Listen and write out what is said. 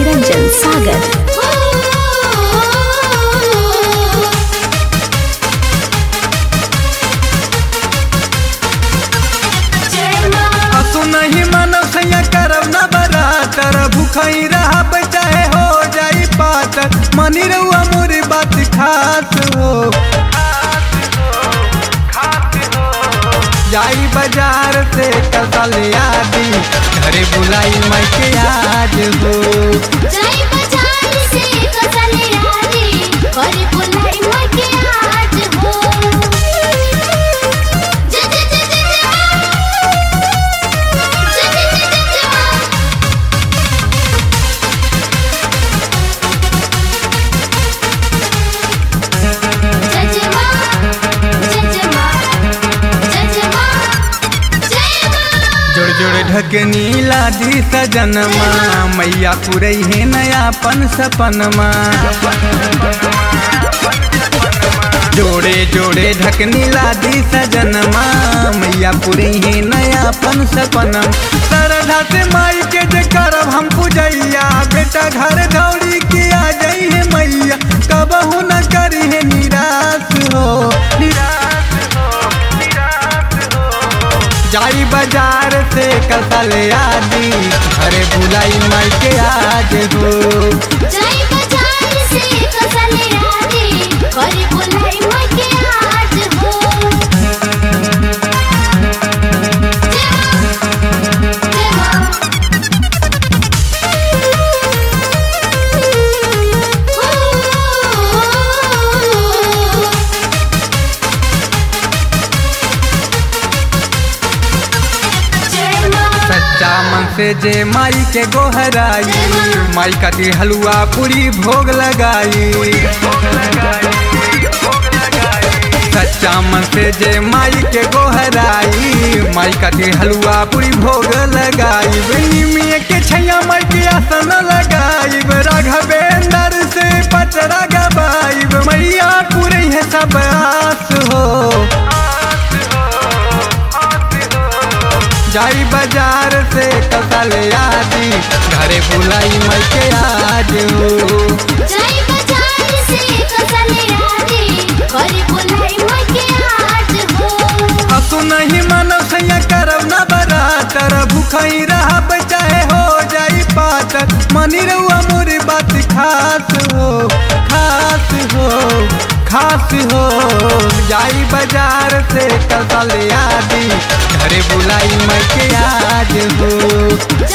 निरंजन सागर असु नहीं मानव सैया करब न बरातर भूखई रहब चाहे हो जाई पातर मनी रहुआ मोरी बात खास हो जाई बाजार से कसल आदि घरे बुलाई मैं के आज हो जय बाजार से कसले आदि करे बुलाई मके आज हो जय जय जय जय जय जय जय जय जय जय जय जय मां जय जय मां जय जय मां जय मां जोड़ जोड़ ढकनी लादी सजनमा मैया पुरई है नयापन सपनमा जोड़े जोड़े ढकनी लादी सजनमा मैया पुरई है नयापन सपनम श्रद्धा से माई के जे करब हम पूजैया बेटा घर दौड़ी के आ जाई है मैया कबहू न करी है निराश हो निराश हो निराश हो जाई बाजार से कसल आदि अरे बुलाई माई के आज हो जय बाजार से कसले आदि करे बुलाई मके आज हो जय मां जय मां सच्चा मन से जे माई के गोहराई माई का दी हलवा पूरी भोग लगाई सच्चा मन से जे माई के गोहराई माई का दी हलवा पूरी भोग लगाई निमिया के छैया माई के आसन लगाई राघवेंद्र से पचरा गबाई मैया पूरी है सब आस हो जाई बाजार से कसल आदि घरे बुलाई मई के आज हो जय बाजार से कसले आदि करे बुलाई मके आज हो असु नहीं मानव सैया करब न बरातर भूखई रहब चाहे हो जाई पातर मनी रहुआ मोरी बात खास हो खास हो खास हो जाई बाजार से कसल आदि घरे बुलाई मई के आज हो